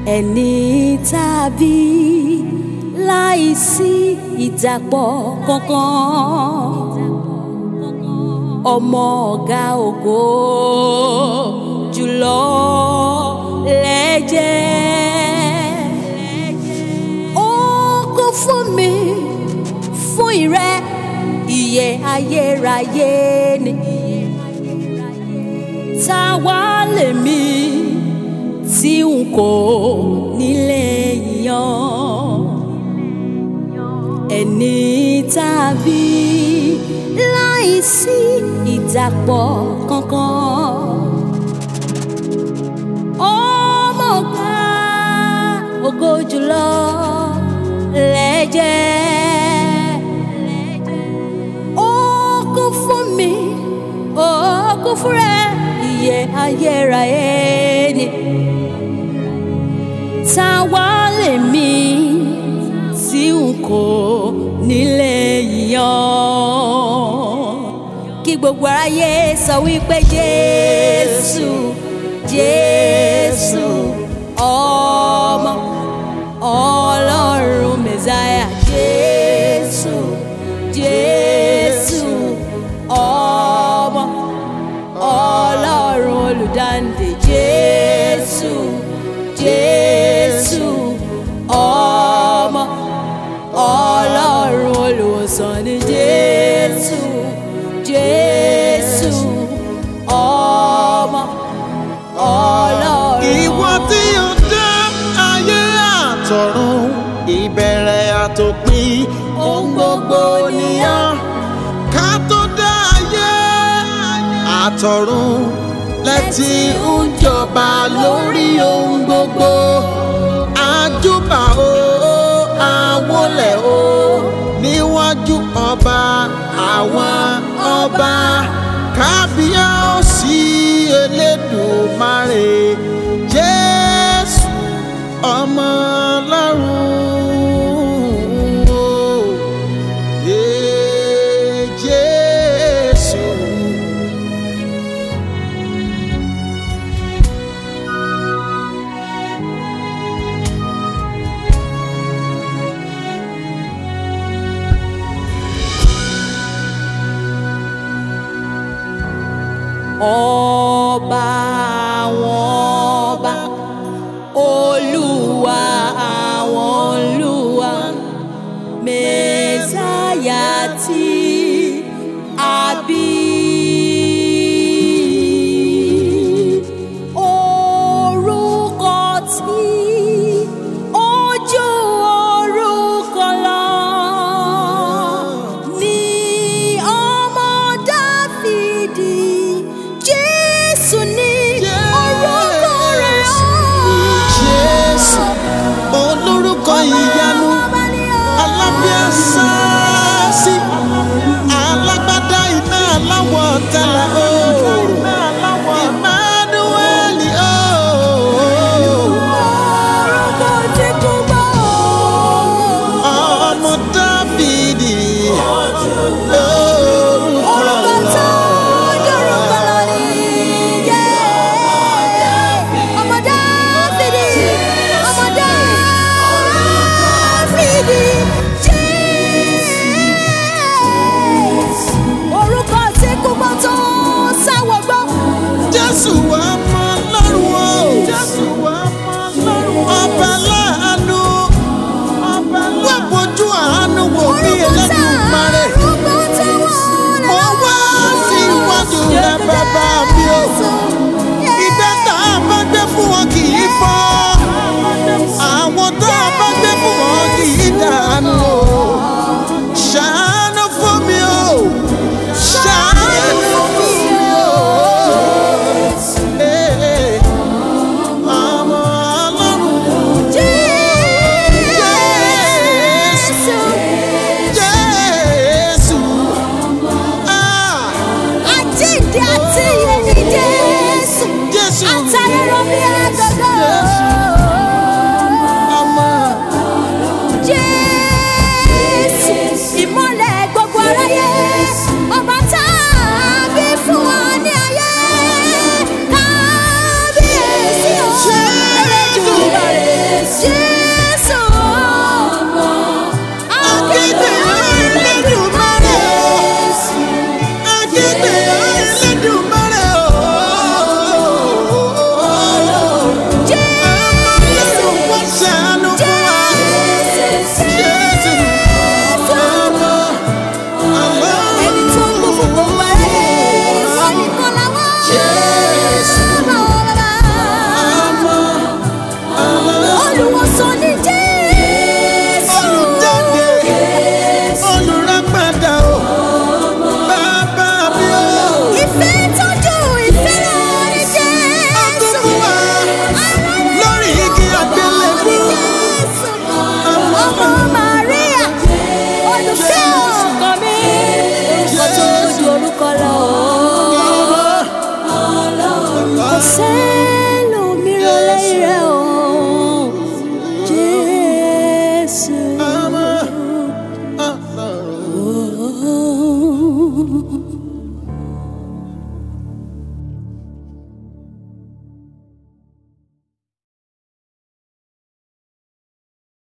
ẹni tàbí láìsí ìdàpọ̀ kankan ọmọ ọ̀gá ògo jùlọ lẹ́jẹ̀ ó kú fún mi fún ìrẹ́ ìyè ayérayé ni ta wá lèmi tí n kò nílé yan ẹni tàbí láìsí ìdàpọ̀ kankan ọmọ ọ̀gá ògo jùlọ lẹ́jẹ̀ ó kú fún mi ó kú fún rẹ ìyè ayérayé ni ta wá lèmi tí n kò nílé yan kí gbogbo aráyé sọ wípé jésù jésù ọmọ ọlọ́run mẹ́sáyà jésù jésù ọmọ ọlọ́run olùdáǹdè jésù jésù ọmọ ọlọ́run olùwòsàn ni jésù jésù ọmọ ọlọ́run. ìwọ tí ó dá ayé àtọ̀run ìbẹ̀rẹ̀ àtòpin ohun gbogbo nìyàn ká tó dá ayé àtọ̀run lẹ́tí ń jọba lórí ohun gbogbo àjùbà o àwọlẹ̀ o níwájú ọba àwọn ọba kábíyèsí elédùmarè jésù ọmọ ọlọ́run o Ee, jésù. ọba àwọn ọba olúwa àwọn olúwa mẹ́sáyà tí a bí. Orúkọ tí ó ju orúkọ lọ ní ọmọ Dáfídì Jésù ní orúkọ rẹ̀ Jésù olórúkọ ìyanu alábíàsáàsì alágbádá iná aláwọ̀ tẹ́lẹ̀ oòrùn Emmanueli ooo Orúkọ tí kò gbọ́ ọmọ Dáfídì orúkọ orúkọ tó dórúkọ lọ ní jẹ́ ọmọ Dáfídì ọmọ Dáfídì Jésù orúkọ tí kò gbọ́ tó sáwọ́ gbọ́. Jésù ọmọ